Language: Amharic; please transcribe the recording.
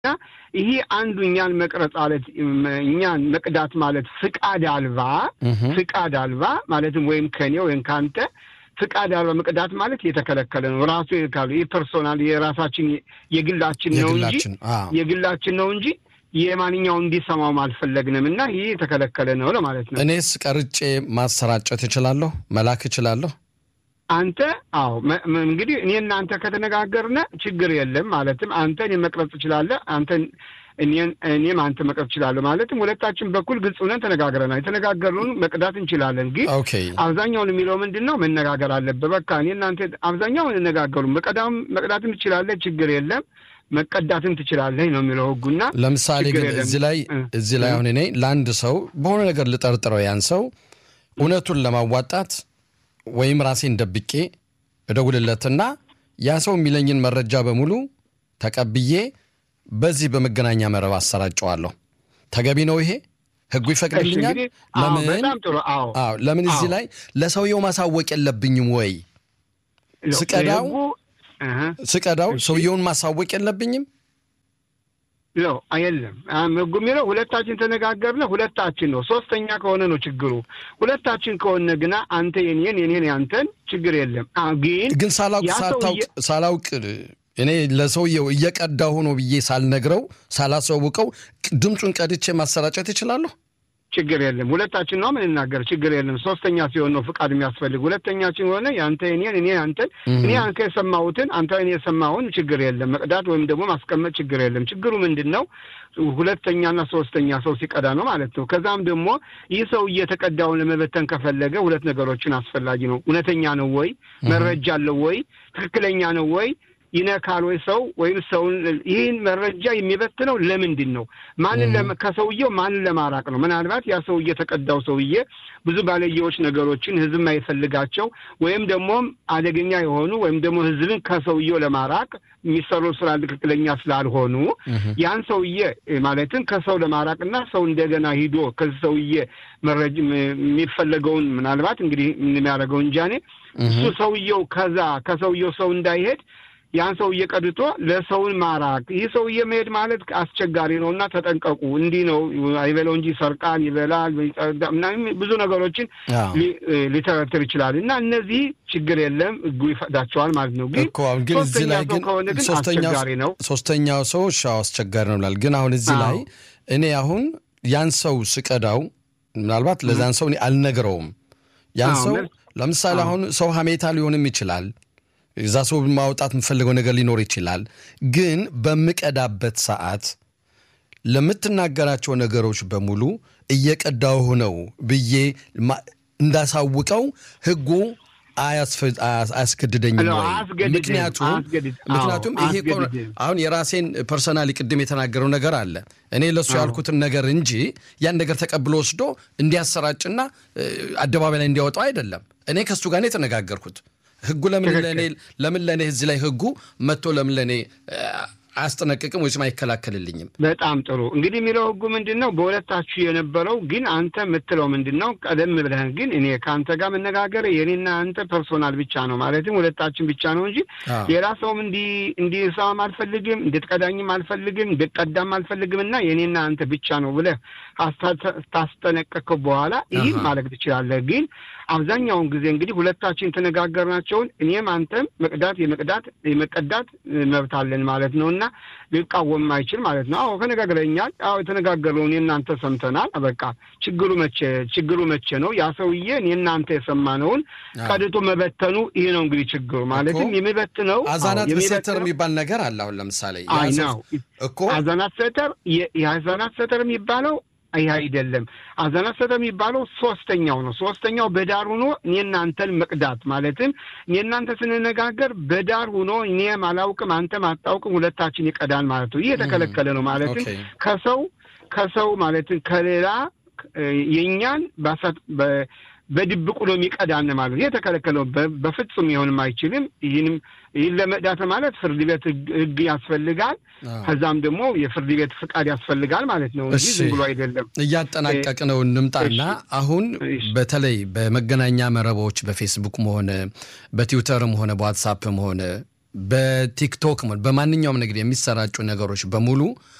እና ይሄ አንዱ እኛን መቅረጽ ማለት እኛን መቅዳት ማለት ፍቃድ አልባ ፍቃድ አልባ ማለትም ወይም ከኔ ወይም ከአንተ ፍቃድ አልባ መቅዳት ማለት የተከለከለ ነው። ራሱ ካሉ ይህ ፐርሶናል የራሳችን የግላችን ነው እንጂ የግላችን ነው እንጂ የማንኛውን እንዲሰማውም አልፈለግንም እና ይህ የተከለከለ ነው ለማለት ነው። እኔስ ቀርጬ ማሰራጨት እችላለሁ፣ መላክ እችላለሁ። አንተ አዎ፣ እንግዲህ እኔ እናንተ ከተነጋገርነ ችግር የለም። ማለትም አንተ እኔ መቅረጽ ትችላለህ፣ አንተ እኔም አንተ መቅረጽ ትችላለህ። ማለትም ሁለታችን በኩል ግልጽ ሆነን ተነጋግረናል። የተነጋገርነውን መቅዳት እንችላለን። ግን አብዛኛውን የሚለው ምንድን ነው መነጋገር አለብህ። በቃ እኔ እናንተ አብዛኛውን እነጋገሩ መቀዳም መቅዳትም ትችላለህ፣ ችግር የለም መቀዳትም ትችላለህ ነው የሚለው ህጉና። ለምሳሌ ግን እዚህ ላይ እዚህ ላይ አሁን እኔ ለአንድ ሰው በሆነ ነገር ልጠርጥረው ያን ሰው እውነቱን ለማዋጣት ወይም ራሴን ደብቄ እደውልለትና ያ ሰው የሚለኝን መረጃ በሙሉ ተቀብዬ በዚህ በመገናኛ መረብ አሰራጨዋለሁ። ተገቢ ነው ይሄ? ህጉ ይፈቅድልኛል? ለምን ለምን እዚህ ላይ ለሰውየው ማሳወቅ የለብኝም ወይ? ስቀዳው ስቀዳው ሰውየውን ማሳወቅ የለብኝም? ለው የለም ህጉ የሚለው ሁለታችን ተነጋገርነ ሁለታችን ነው። ሶስተኛ ከሆነ ነው ችግሩ። ሁለታችን ከሆነ ግና አንተ የኔን የኔን ያንተን ችግር የለም። ግን ግን ሳላውቅ ሳላውቅ እኔ ለሰውየው እየቀዳሁ ነው ብዬ ሳልነግረው ሳላሳውቀው ድምፁን ቀድቼ ማሰራጨት ይችላለሁ? ችግር የለም። ሁለታችን ነው የምንናገር፣ ችግር የለም። ሶስተኛ ሲሆን ነው ፍቃድ የሚያስፈልግ። ሁለተኛችን ሆነ የአንተ የኔን እኔ አንተን እኔ አንተ የሰማሁትን አንተ እኔ የሰማሁን ችግር የለም። መቅዳት ወይም ደግሞ ማስቀመጥ ችግር የለም። ችግሩ ምንድን ነው? ሁለተኛና ሶስተኛ ሰው ሲቀዳ ነው ማለት ነው። ከዛም ደግሞ ይህ ሰው እየተቀዳውን ለመበተን ከፈለገ ሁለት ነገሮችን አስፈላጊ ነው። እውነተኛ ነው ወይ? መረጃ አለው ወይ? ትክክለኛ ነው ወይ ይነካል ወይ ሰው ወይም ሰውን ይህን መረጃ የሚበትነው ለምንድን ነው? ማንን ከሰውየው ማንን ለማራቅ ነው? ምናልባት ያ ሰውዬ የተቀዳው ሰውዬ ብዙ ባለየዎች ነገሮችን ህዝብ የማይፈልጋቸው ወይም ደግሞ አደገኛ የሆኑ ወይም ደግሞ ህዝብን ከሰውየው ለማራቅ የሚሰሩ ስራ ትክክለኛ ስላልሆኑ ያን ሰውዬ ማለትም ከሰው ለማራቅና ሰው እንደገና ሂዶ ከዚህ ሰውዬ መረጃ የሚፈለገውን ምናልባት እንግዲህ የሚያደርገው እንጃኔ እሱ ሰውየው ከዛ ከሰውየው ሰው እንዳይሄድ ያን ሰውዬ ቀድቶ ለሰውን ማራቅ። ይህ ሰውዬ መሄድ ማለት አስቸጋሪ ነው እና ተጠንቀቁ። እንዲህ ነው አይበለው እንጂ ሰርቃን ይበላል ምናምን ብዙ ነገሮችን ሊተረትር ይችላል እና እነዚህ ችግር የለም ህጉ ይፈቅዳቸዋል ማለት ነው። ግን ግን እዚህ ላይ ግን ከሆነ ግን አስቸጋሪ ነው። ሶስተኛው ሰው ሻው አስቸጋሪ ነው ብላል። ግን አሁን እዚህ ላይ እኔ አሁን ያን ሰው ስቀዳው ምናልባት ለዛን ሰው እኔ አልነግረውም። ያን ሰው ለምሳሌ አሁን ሰው ሀሜታ ሊሆንም ይችላል እዛ ሰው ማውጣት የምፈልገው ነገር ሊኖር ይችላል። ግን በምቀዳበት ሰዓት ለምትናገራቸው ነገሮች በሙሉ እየቀዳሁ ነው ብዬ እንዳሳውቀው ህጉ አያስገድደኝም ወይ? ምክንያቱም ምክንያቱም ይሄ አሁን የራሴን ፐርሰናሊ ቅድም የተናገረው ነገር አለ እኔ ለእሱ ያልኩትን ነገር እንጂ ያን ነገር ተቀብሎ ወስዶ እንዲያሰራጭና አደባባይ ላይ እንዲያወጣው አይደለም። እኔ ከእሱ ጋር የተነጋገርኩት ህጉ ለምን ለእኔ ለምን ለእኔ እዚህ ላይ ህጉ መጥቶ ለምን ለእኔ አያስጠነቅቅም ወይስ አይከላከልልኝም? በጣም ጥሩ እንግዲህ የሚለው ህጉ ምንድን ነው? በሁለታችሁ የነበረው ግን አንተ የምትለው ምንድን ነው? ቀደም ብለህ ግን እኔ ከአንተ ጋር መነጋገር የኔና አንተ ፐርሶናል ብቻ ነው ማለትም ሁለታችን ብቻ ነው እንጂ ሌላ ሰውም እንዲሰማም አልፈልግም፣ እንድትቀዳኝም አልፈልግም፣ እንድትቀዳም አልፈልግም እና የኔና አንተ ብቻ ነው ብለህ ታስጠነቀቅከው በኋላ ይህም ማለት ትችላለህ። ግን አብዛኛውን ጊዜ እንግዲህ ሁለታችን የተነጋገርናቸውን እኔም አንተም መቅዳት የመቅዳት የመቀዳት መብት አለን ማለት ነው እና ሊቃወም አይችል ማለት ነው። አዎ ተነጋግረኛል። አዎ የተነጋገረውን የእናንተ ሰምተናል። በቃ ችግሩ መቼ ችግሩ መቼ ነው? ያ ሰውዬ እኔናንተ የሰማነውን ቀድቶ መበተኑ ይሄ ነው እንግዲህ ችግሩ ማለትም የሚበትነው አዛናት ሴተር የሚባል ነገር አለ። አሁን ለምሳሌ ነው እኮ አዛናት ሴተር የአዛናት ሴተር የሚባለው ይህ አይደለም። አዛናት ሰተ የሚባለው ሶስተኛው ነው። ሶስተኛው በዳር ሆኖ እኔ እናንተን መቅዳት ማለትም እኔ እናንተ ስንነጋገር በዳር ሆኖ እኔም አላውቅም አንተም አታውቅም ሁለታችን ይቀዳል ማለት ነው። ይህ የተከለከለ ነው። ማለትም ከሰው ከሰው ማለትም ከሌላ የእኛን በድብቁ ነው የሚቀዳን ማለት ነው። የተከለከለው በፍጹም ሊሆንም አይችልም። ይህንም ይህን ለመቅዳት ማለት ፍርድ ቤት ሕግ ያስፈልጋል። ከዛም ደግሞ የፍርድ ቤት ፍቃድ ያስፈልጋል ማለት ነው እንጂ ዝም ብሎ አይደለም። እያጠናቀቅ ነው እንምጣና አሁን በተለይ በመገናኛ መረቦች በፌስቡክም ሆነ በትዊተርም ሆነ በዋትሳፕም ሆነ በቲክቶክ በማንኛውም ነገር የሚሰራጩ ነገሮች በሙሉ